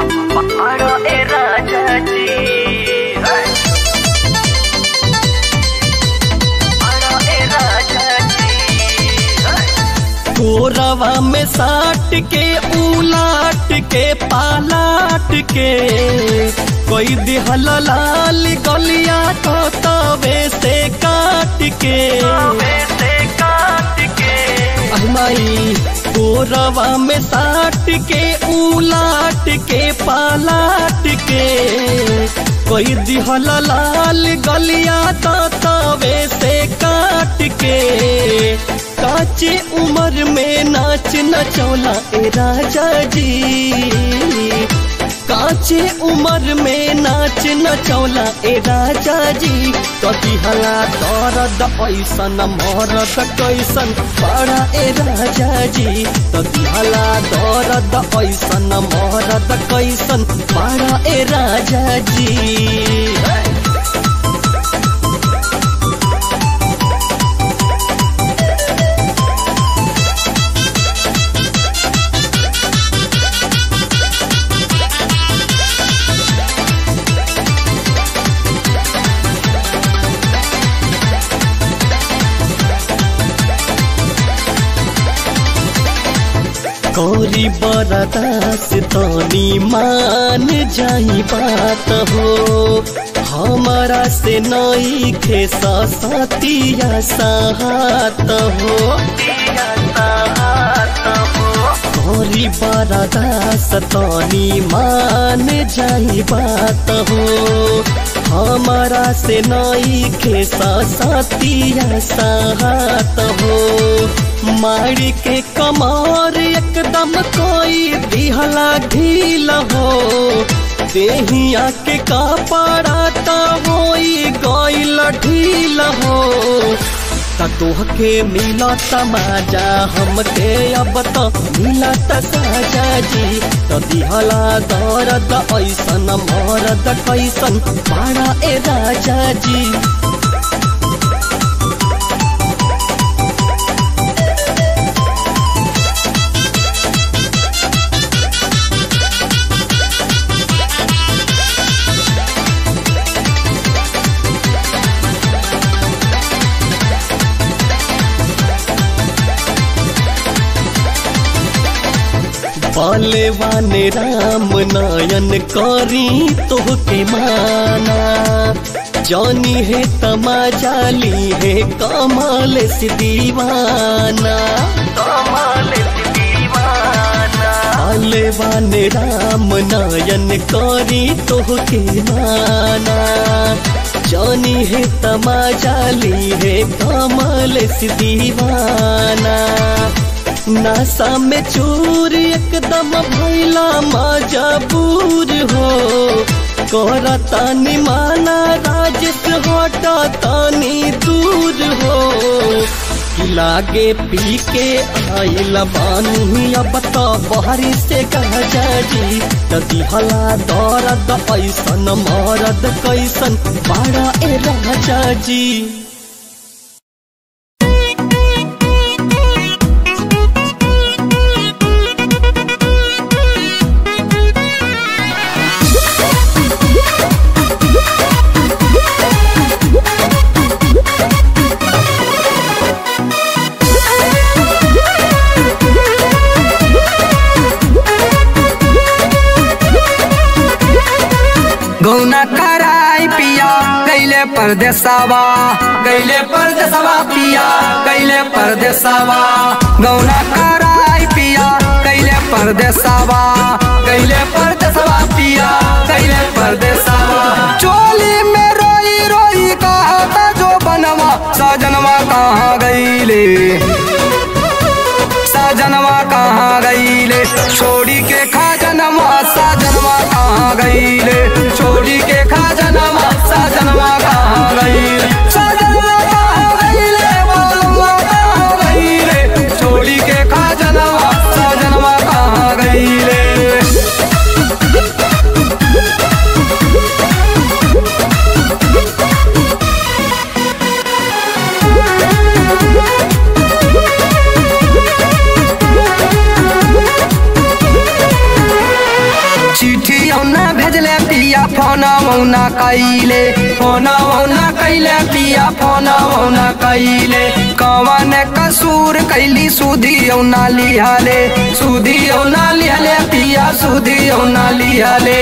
बड़ा ए राजा जी है। बड़ा ए राजा जी है। कोरवा में साट के उलाट के पालाट के कोई दिहल लाल गलिया तो तवे से काट के तवे से काट के अहमाई कोरवा में साट के उलाट के पालाट के कोई दिहल लाल गलिया तो तवे से काट के काचे उम्र में नाच नचौला ए राजा जी काचे उम्र में नाच नचौला ए राजा जी कति हला दर्द ऐसन मरद कैसन बड़ा ए राजा जी कति हला दर्द ऐसन मरद कैसन बड़ा ए राजा जी कौरी बरदास तनी मान जाई बात हो हमारा से नई खे सतिया साहत हो दिया साथ हो कौरी बरदास तनी मान जाई बात हो हमारा से नई खे सतिया साहत हो मारी के कमर एकदम कोई दिहला ढील हो देहिया के कपड़ा तो होई गईल ढील हो त तोहके मिलत माजा हमके अब तो मिलत साजा जी तो दिहला दर्द ऐसन मरद कैसन बड़ा ए राजा जी बलवान राम नयन करी तोहके माना जानी है तमाजाली है कमाल से दीवाना कमाल दीवाना बलवान राम नयन करी तोहके माना जानी है तमाजाली है कमाल से दीवाना नासा में चोर एकदम भैला मजबूर हो कोरा तानी माना राजेश हटा तानी दूर हो कि लागे पी के आइल बानी अब तो बहरी से गजा जी तदी हला दर्द ऐसन मरद कैसन बड़ा ए राजा जी गौना कराई पिया गैले परदेसावा गैले परदेसावा पिया गैले परदेसावा गौना कराई पिया गैले परदेसावा गैले परदेसावा पिया गैले परदेसावा चोली में रोई रोई कहता जो बनवा सजनवा कहाँ गईले साजनवा कहाँ गईले छोड़ी के खाजनवा साजनवा कहाँ गईले छोड़ी के खाजनवा साजनवा कहाँ गईले साजनवा कहाँ गईले बालुआ कहाँ गईले छोड़ी के खाजनवा साजनवा कहाँ गईले पिया फोना मौना कैले फोना मौना कैले पिया फोना मौना कैले कवन कसूर कैली सुधी औना लिहाले सुधी औना लिहाले पिया सुधी औना लिहाले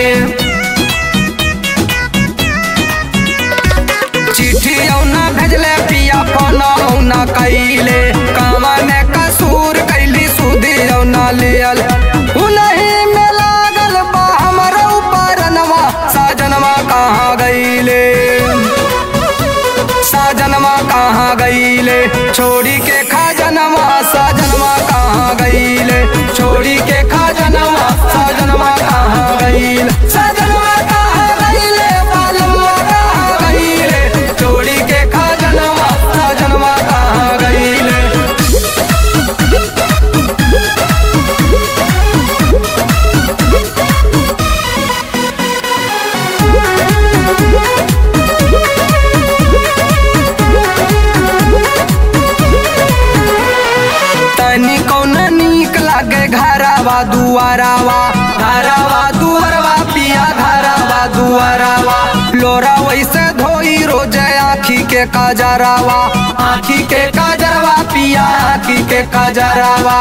चिट्ठी औना भेजले पिया फोना औना कैले कवन कसूर कैली सुधी औना लिहल उनही में लागल बा हमर ऊपरनवा साजनवा कहाँ गईले साजनवा कहाँ गईले छोड़ी के खाजनवा साजनवा कहाँ गईले छोड़ी के खाजनवा साजनवा कहाँ गईले साजनवा कहाँ गईले बालमवा कहाँ गईले छोड़ी के खाजनवा साजनवा कहाँ गईले तनी कौन नीक लागे घरावा दुआरावा घरावा दुआरवा पिया घरावा दुआरावा लोरा वैसे धोई रोजे आखी के काजरावा आखी के काजरवा पिया आखी के काजरावा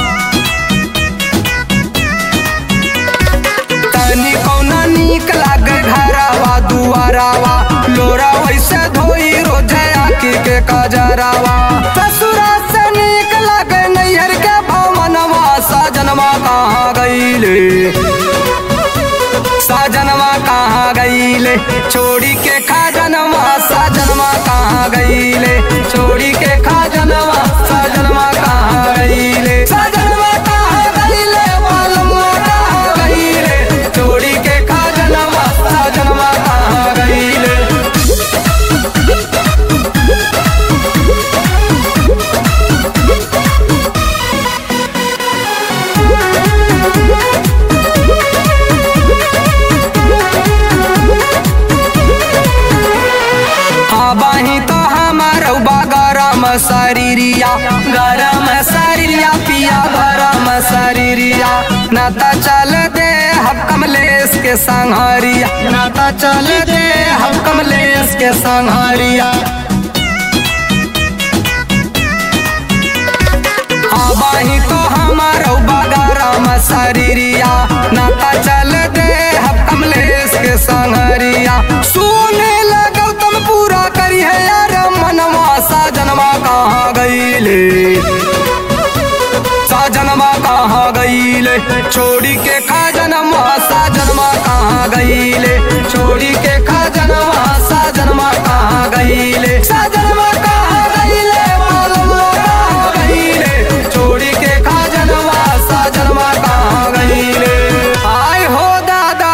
तनी कौन नीक लागे घरावा दुआरावा लोरा वैसे धोई रोजे आखी के काजरावा ससुरा से नीक लागे नैहर के भवनवा साजनवा कहाँ गईले साजनवा कहाँ गईले छोड़ी के खाजनवा साजनवा कहाँ गईले छोड़ी के खाजनवा साजनवा कहाँ गईले साजनवा कहाँ गईले बालमवा कहाँ गईले छोड़ी के खाजनवा साजनवा कहाँ गईले आबाही तो हमार गरम शरीरिया गरम शरीरिया पिया गरम शरीरिया न त चल दे हम कमलेश के संहरिया न त चल दे हम कमलेश के संहरिया आबाही तो हमार गरम शरीरिया न त चल दे हम कमलेश के संहरिया सुने लगौ तुम पूरा करी है यार मनवा साजनवा कहाँ गईले साजनवा कहाँ गईले छोड़ी के खाजनवा साजनवा कहाँ गईले छोड़ी के खाजनवा साजनवा कहाँ गईले साजनवा कहाँ गईले मालूम कहाँ गईले छोड़ी के खाजनवा साजनवा कहाँ गईले आय हो दादा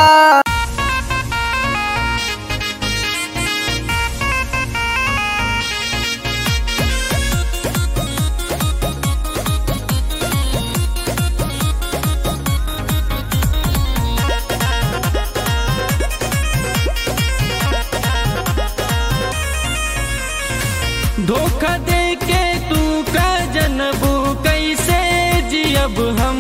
धोखा दे के तू का जनबू कैसे जियब हम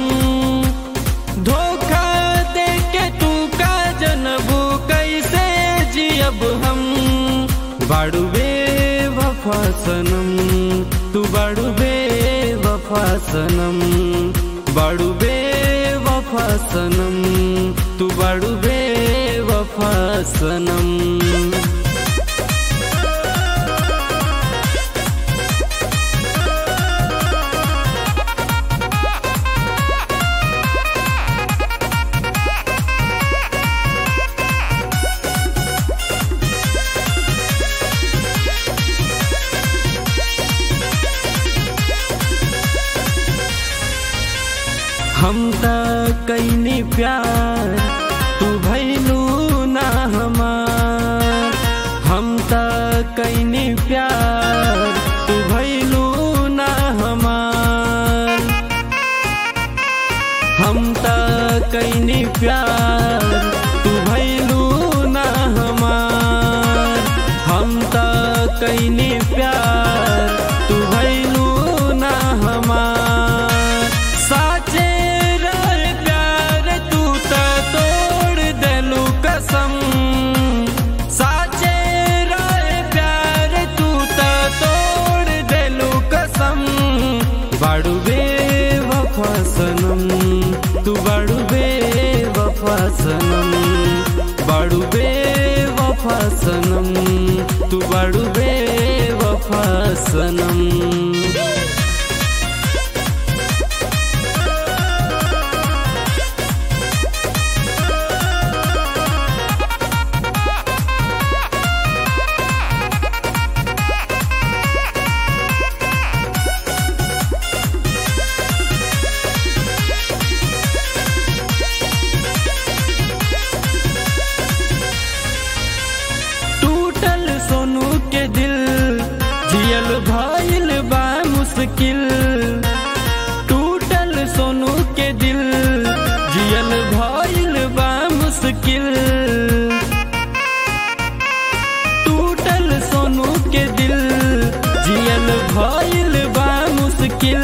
धोखा दे के तू का जनबू कैसे जियब हम बाड़ू बे वफा सनम तू बाड़ू बे वफा सनम बाड़ू बे वफा सनम तू बाड़ू बे वफा सनम हम त कैनी प्यार तू भैलू ना हमार हम त कैनी प्यार तू भैलू ना हमार हम त कैनी प्यार तू भैलू ना हमार हम त कैनी प्यार तू भैलू ना हमार साचे रह प्यार तू त तोड़ देलू कस वफा सनम तू बड़ू बे वफा सनम टूटल सोनू के दिल जियल भइल बा मुश्किल टूटल सोनू के दिल जियल भइल बा मुश्किल टूटल सोनू के दिल जियल भइल बा मुश्किल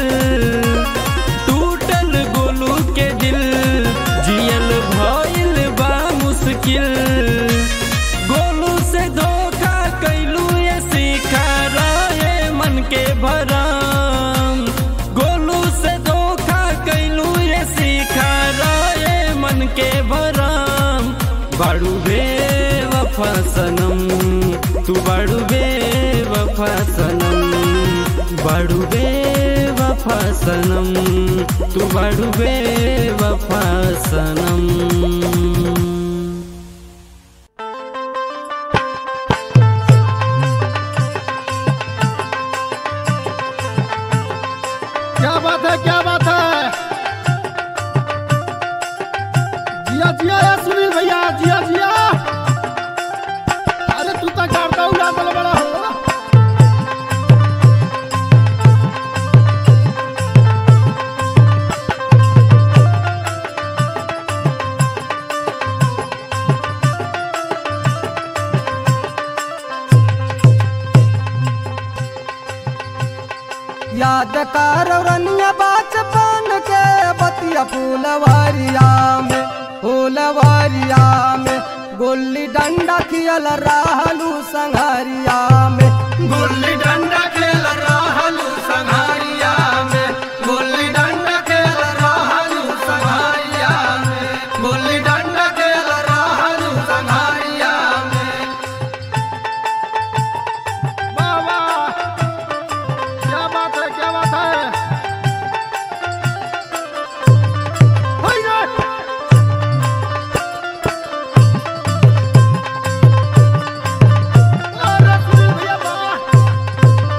टूटल गोलू के दिल जियल भइल बा मुश्किल गोलू से धोखा कैलू ये सीखा रहे मन के भरम गोलू से धोखा कैलू ये सीखा रहे मन के भरम बड़ू बे वफा सनम तू बड़ू बे वफा सनम बड़ू बे वफा सनम तू बड़ू बे वफा सनम क्या बात है क्या बात है जिया जिया या सुनील भैया जिया जिया अरे तू तो करता उड़ा बड़ा बड़ा हो याद कर रनिया बचपन के बतिया फूलवारिया में फूलवारिया में गुल्ली डंडा खियल रहलू संघारिया में गुल्ली डंडा खेल रहलू संघारिया में गुल्ली डंडा खेल रहलू संघारिया में गुल्ली डंडा खेल रहलू संघारिया में वाह वाह क्या बात है क्या बात है हाय रे अरे सुनील भैया वाह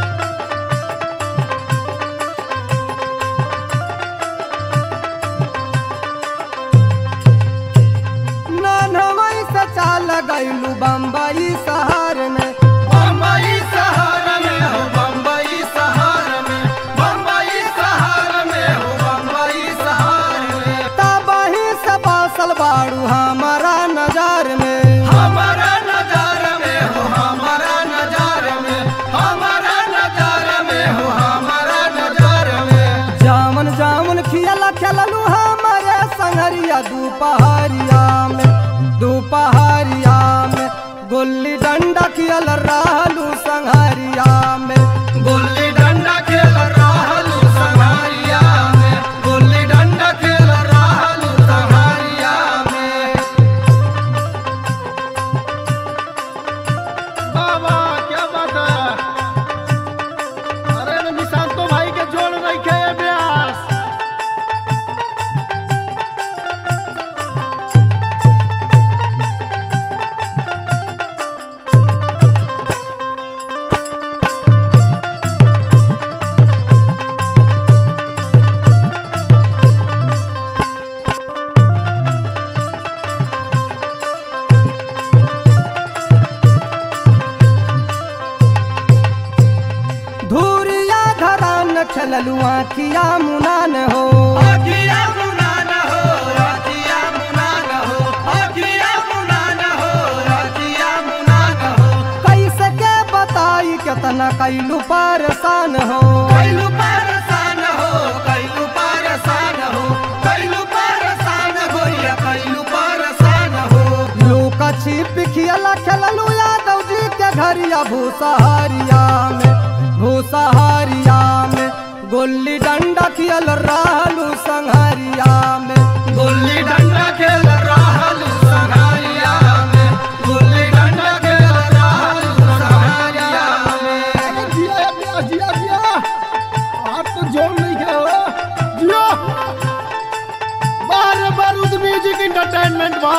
नानवई से चाल गईलू बम्बई शहर में बम्बई शहर में हो बम्बई शहर में बम्बई शहर में हो बम्बई शहर में तबही से बासल बाड़ू हमारा नजर में हमारा नजर में हो हमारा नजर में हमारा नजर में हो हमारा नजर में जामन जामन खियला खेललू हमारे संगरिया दोपहरिया में दोपहरिया में गुल्ली डंडा खेल रहलू संघारिया में गुल्ली डंडा खेल रहलू संघारिया में गुल्ली डंडा खेल रहलू संघारिया में वाह वाह क्या बात है अरे निशांतो भाई के जोड़ रखे व्यास धूरिया घरान खेललू आखिया मुनान हो आखिया मुनान हो आखिया मुनान हो आखिया मुनान हो आखिया मुनान हो कैसे के बताई केतना कैलू परेशान हो कैलू परेशान हो कैलू परेशान हो कैलू परेशान हो या कैलू परेशान हो लूका छिप खियला खेललू यादव जी के घरिया भूसहारिया में भूसहारिया में गुल्ली डंडा खेल रहलू संघारिया में गुल्ली डंडा खेल रहलू संघारिया में गुल्ली डंडा एक्साइटमेंट बा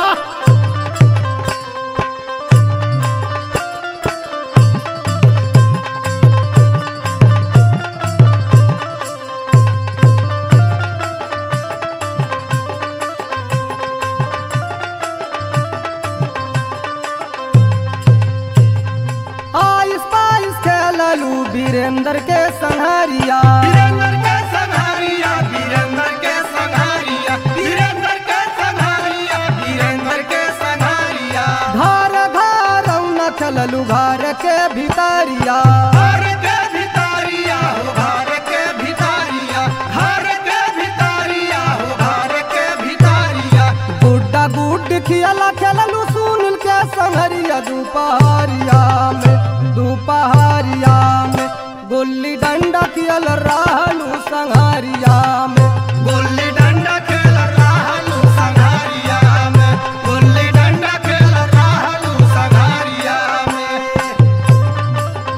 आइस पाइस खेललू वीरेंद्र के संहरिया वीरेंद्र के संघारिया वीरेंद्र के संघारिया वीरेंद्र के संघारिया वीरेंद्र के संघारिया घर घर न खेललू घर के भितरिया घर के भितारिया हो घर के भितारिया घर के भितारिया हो घर के भितारिया गुड्डा गुड खियला खेललू सुनील के संहरिया दोपहरिया में दोपहरिया में गुल्ली डंडा खियल रहलू संहरिया में गुल्ली डंडा खेल रहलू संघारिया में गुल्ली डंडा खेल रहलू संघारिया में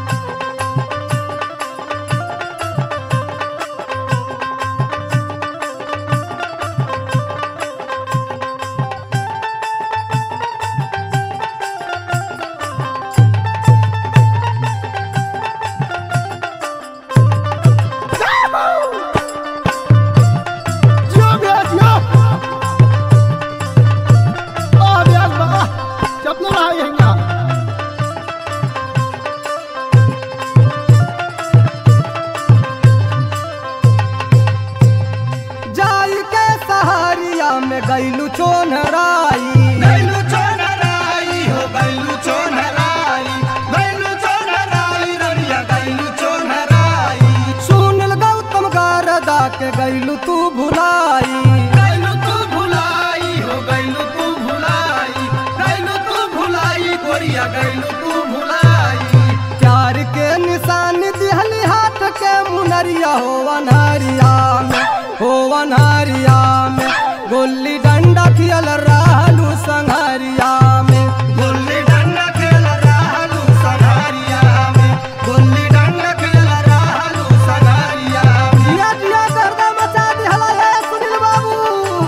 जियो भैया जियो आ ब्यास बा चपल रहा यहीं जाई के सहारिया में गैलू चोनराई गैलू चोनराई हो गैलू चोनराई गैलू चोनराई रनिया गैलू चोनराई सुनील गौतम गारदा के गैलू तू भुलाई गैलू तू भुलाई हो गैलू तू भुलाई गैलू तू भुलाई गोरिया गैलू तू भुलाई प्यार के निशान दिहली हाथ के मुनरिया हो अनहरिया में हो अनहरिया में गुल्ली डंडा खियल रहलू संहरिया में गुल्ली डंडा खेल रहलू सघारिया में गुल्ली डंडा खेल रहलू सघारिया में जिया जिया गर्दा मचा दिहला है सुनील बाबू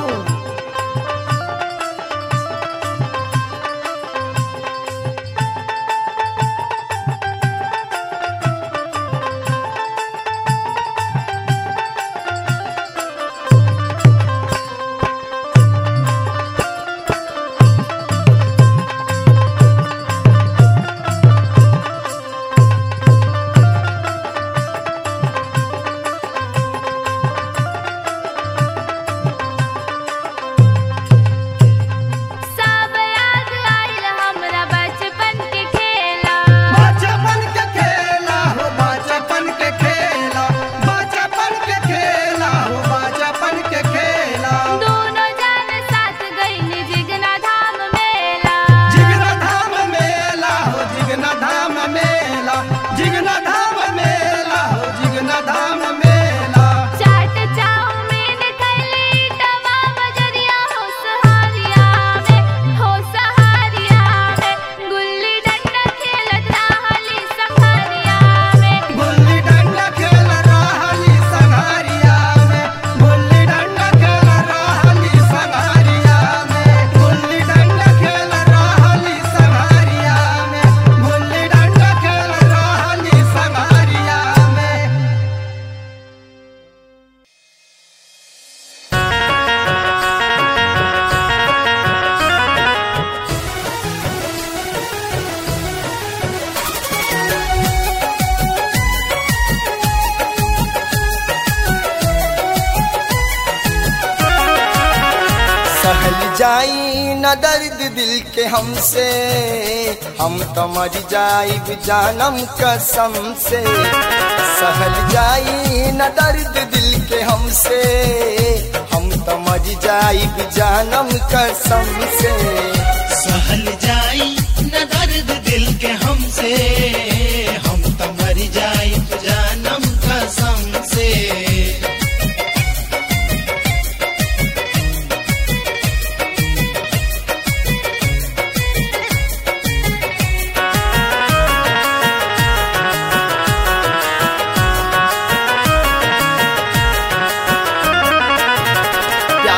सब याद आइल हमरा बचपन के खेला बचपन के खेला हो बचपन के खेला बचपन के खेला हो बचपन के खेला दोनों जान साथ गइल जिगना धाम मेला जिगना धाम मेला हो जिगना धाम मेला जिगना धाम मेला हो जिगना धाम मेला चाट चाउमीन खैली तवा बजरिया हो सहारिया में हो सहारिया में गुल्ली डंडा खेलत रहली संघरिया में गुल्ली डंडा खेल रहली संघारिया में गुल्ली डंडा खेल रहली संघारिया में गुल्ली डंडा खेल रहली संघारिया में गुल्ली डंडा खेल रहली संघारिया में सहल जाई न दर्द दिल के हमसे हम तो मर जाइब जानम कसम से सहल जाई न दर्द दिल के हमसे हम तो मर जाइब जानम कसम से सहल जाई न दर्द दिल के हमसे हम तो मर जाई जानम कसम से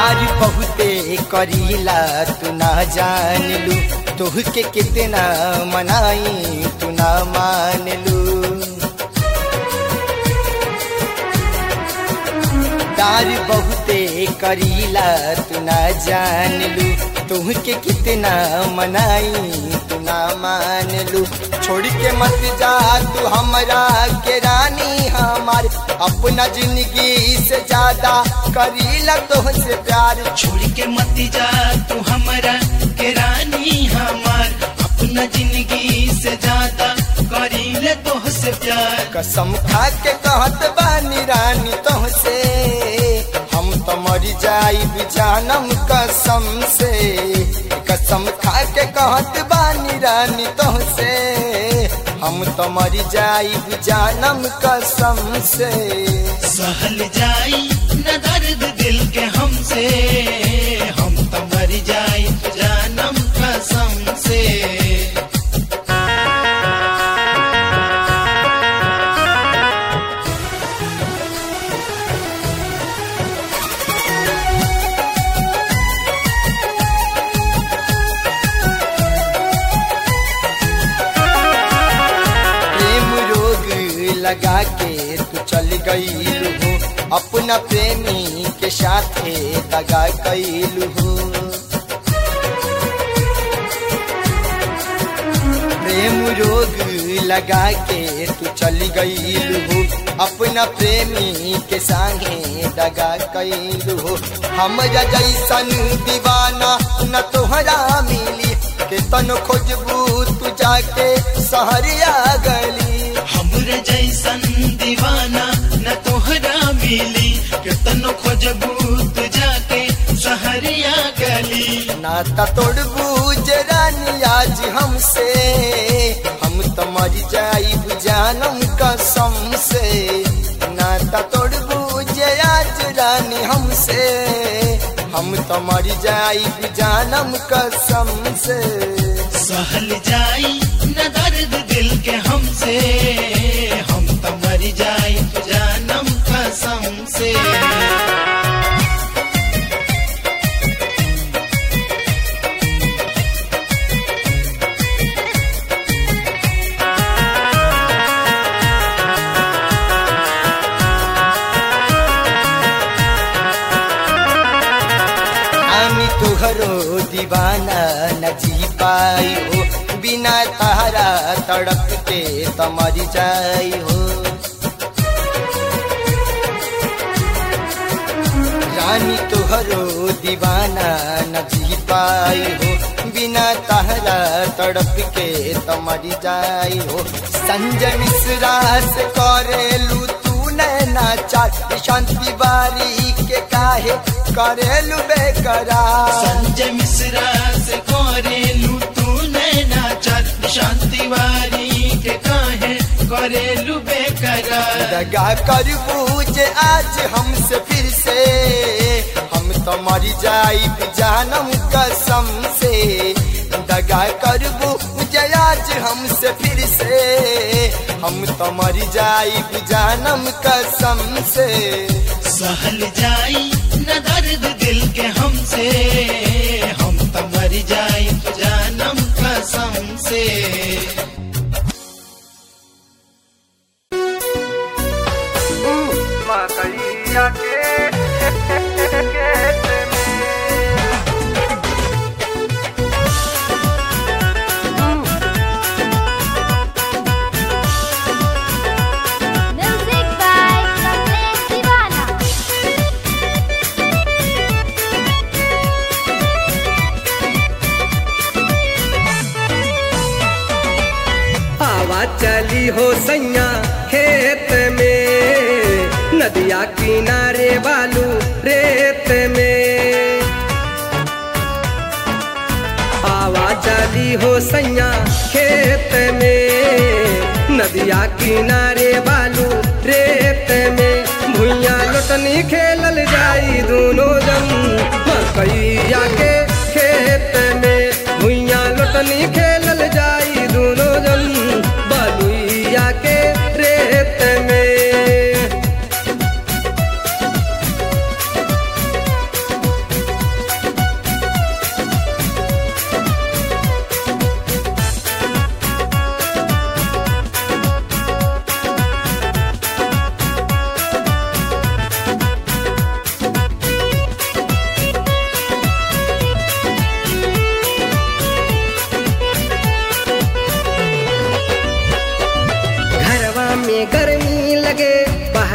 प्यार बहुते करीला तू ना जान लू तोह के कितना मनाई तू ना मान लू प्यार बहुते करीला तू ना जान लू तोह के कितना मनाई तू ना मान लू छोड़ के मत जा तू हमरा के रानी हमार अपना जिंदगी से ज्यादा करीला तोह से प्यार छोड़ के मत जा तू हमारा के रानी हमार अपना जिंदगी से ज्यादा करीले तो से प्यार कसम खा के कहत बानी रानी तोह से हम तो मर जाइब जानम कसम से कसम खा के कहत बानी रानी तोह से हम तो मर जाइब जानम कसम से सहल जाई न दर्द दिल के हमसे हम तो मर जाई जानम कसम से प्रेम रोग लगा के तू चल गई हो अपना प्रेमी के साथ दगा कैलू हो प्रेम रोग लगा के तू चल गई हो अपना प्रेमी के संगे दगा कैलू हो हमरा जैसन दीवाना न तोहरा मिली के तन खोजबू तू जाके सहरिया गली हमरे जैसन दीवाना न तोहरा मिली कितनो खोजबू तू जाके सहरिया गली नाता तोड़बू रानी आज हमसे हम तो मर जाइब जानम कसम से नाता तोड़बू आज रानी हमसे हम तो मर जाइब जानम कसम से सहल जाई न दर्द दिल के हमसे हम तो मर जाई जानम कसम से আমি तुहरो दीवाना न जी पाई हो बिना तारा तड़प के तमर जाई हो रानी तुहरो दीवाना न जी पाई हो बिना तारा तड़प के तमर जाई हो संजय मिश्रा से करेलू तू नैना चाट शांति बारी के काहे करेलू बेकरार संजय मिश्रा से करेलू तू नैना चट शांति वारी के काहे करेलू बेकरार दगा कर बूझे आज हमसे फिर से हम तो मर जाइब जानम कसम से दगा कर बूझे आज हमसे फिर से हम तो मर जाइब जानम कसम से सहल जाई न दर्द दिल के हमसे हम तो मर जाई जानम कसम से मकैया के खेत Music by Kamlesh Divana. हवा चली हो सैया खेत में नदिया किनारे बालू रेत में हवा चली हो सैया खेत में नदिया किनारे बालू रेत में भुइया लोटनी खेलल जाई दोनों जन मकैया के खेत में भुइया लोटनी खेलल जाई दोनों जन बलुइया के रेत में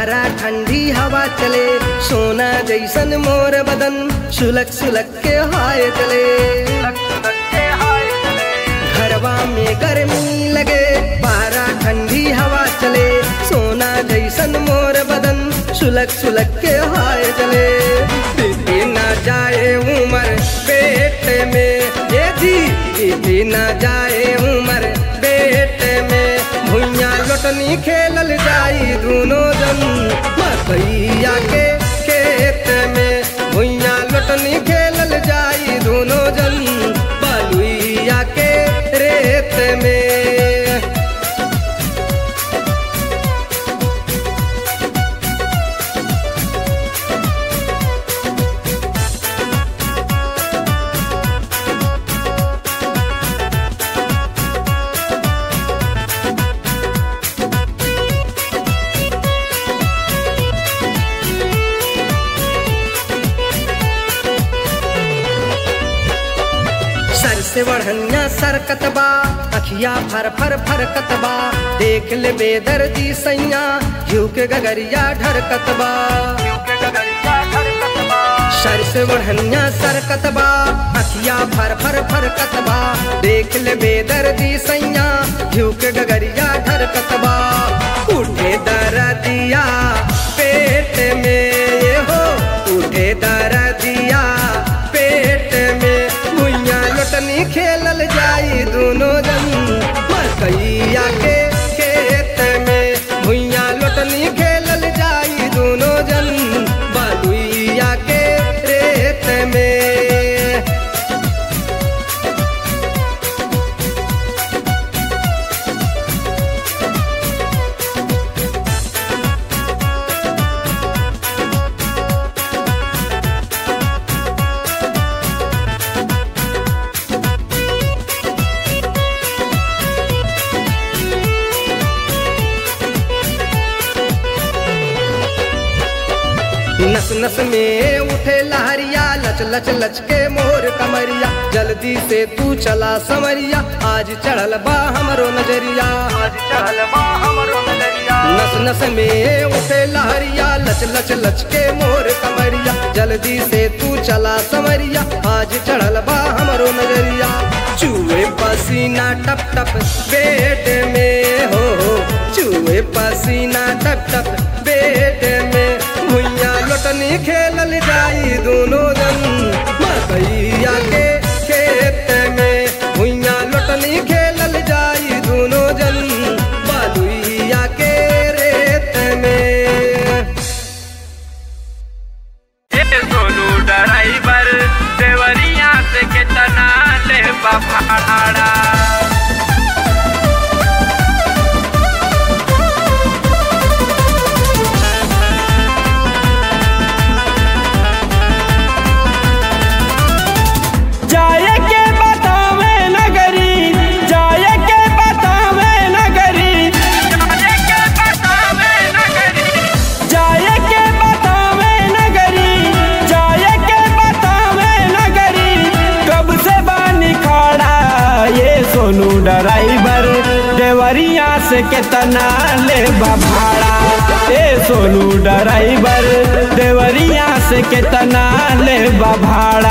बारा ठंडी हवा चले सोना जैसन मोर बदन सुलक सुलक के हाय चले घरवा में गर्मी लगे बारा ठंडी हवा चले सोना जैसन मोर बदन सुलक सुलक के हाय चले बीती ना जाए उमर पेट में ये जी बीती ना जाए उमर पेट में भुइया लोटनी खेलल जाई दोनों जन मकैया के खेत में भुइया लोटनी खेलल जाई दोनों जन बलुइया के रेत में सर से बढ़निया सरकत बा अखिया फर फर फरकत बा देख ले बेदर्दी सैया घिउ के गगरिया ढरकत बा सर से बढ़निया सरकत बा अखिया फर फर फरकत बा देख ले बेदर्दी सैया घिउ के गगरिया ढरकत बा उठे दरदिया पेट में ये हो उठे दरदिया पेट में भुइया लोटनी खेलल जाई दोनों जन मकैया के खेत में भुइया लोटनी खेलल जाई दोनों जन बलुइया के रेत में नस नस में उठे लहरिया लच लच लच के मोर कमरिया जल्दी से तू चला समरिया आज चढ़ल बा हमरो नजरिया आज चढ़ल बा हमरो नजरिया नस नस में उठे लहरिया लच लच लच के मोर कमरिया जल्दी से तू चला समरिया आज चढ़ल बा हमरो नजरिया चूहे पसीना टप टप बेड में हो हो चूहे पसीना टप टप बेड में भुइया लोटनी खेलल जाई दोनों जन मकैया के खेत में भुइया लोटनी खेलल जाई दोनों जन बलुइया के रेत में सोनू ड्राइवर देवरिया से कितना ले भाड़ा जाए के बतावे नगरी जाए के बतावे नगरी जाए के बतावे नगरी जाए के बतावे नगरी जाए के बतावे नगरी कब से बानी खड़ा ये सोनू ड्राइवर देवरिया से कितना ले भाड़ा ए सोनू ड्राइवर देवरिया से कितना ले भाड़ा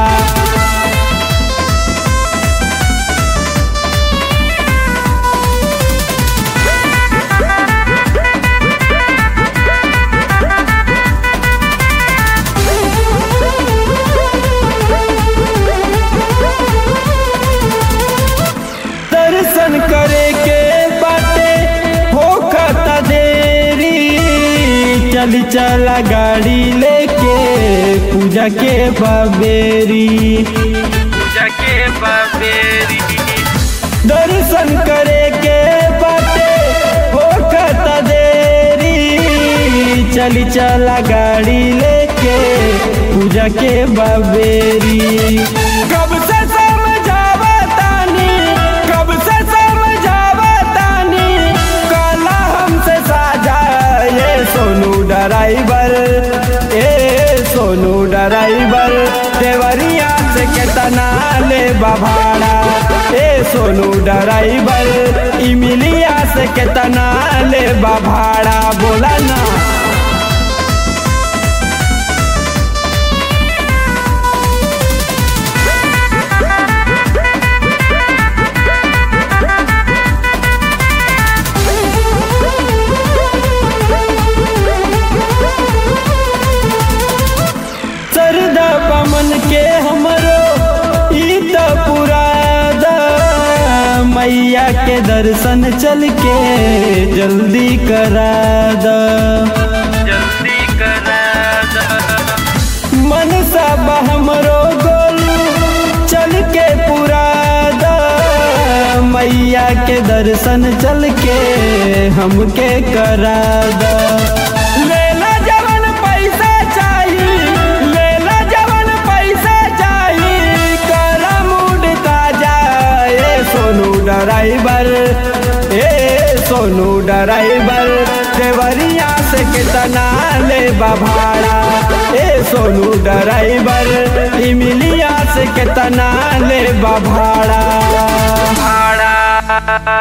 दर्शन करे के बाटे होखता देरी चली चला गाड़ी लेके पूजा के बबेरी पूजा के बबेरी दर्शन करे के बाटे होखता देरी चली चला गाड़ी लेके पूजा के बबेरी कब से समझावा तानी कब से समझावा तानी कला हमसे साझा ये सोनू ड्राइवर ए सोनू ड्राइवर देवरिया से केतना ले भाड़ा ए सोनू ड्राइवर इमिलिया से केतना ले भाड़ा बोला ना सरदा पमन के हमरो ई त पुरादा मैया के दर्शन चल के जल्दी करा दा जल्दी करा दा मन सब हमरो गोलू चल के पुरादा मैया के दर्शन चल के हमके करा दा लेला जवन पैसा चाहिए लेला जवन पैसा चाहिए करा मूड ताजा ए सोनू ड्राइवर ए सोनू ड्राइवर देवरिया से कितना ले भाड़ा ए सोनू ड्राइवर इमिलिया से कितना ले भाड़ा भाड़ा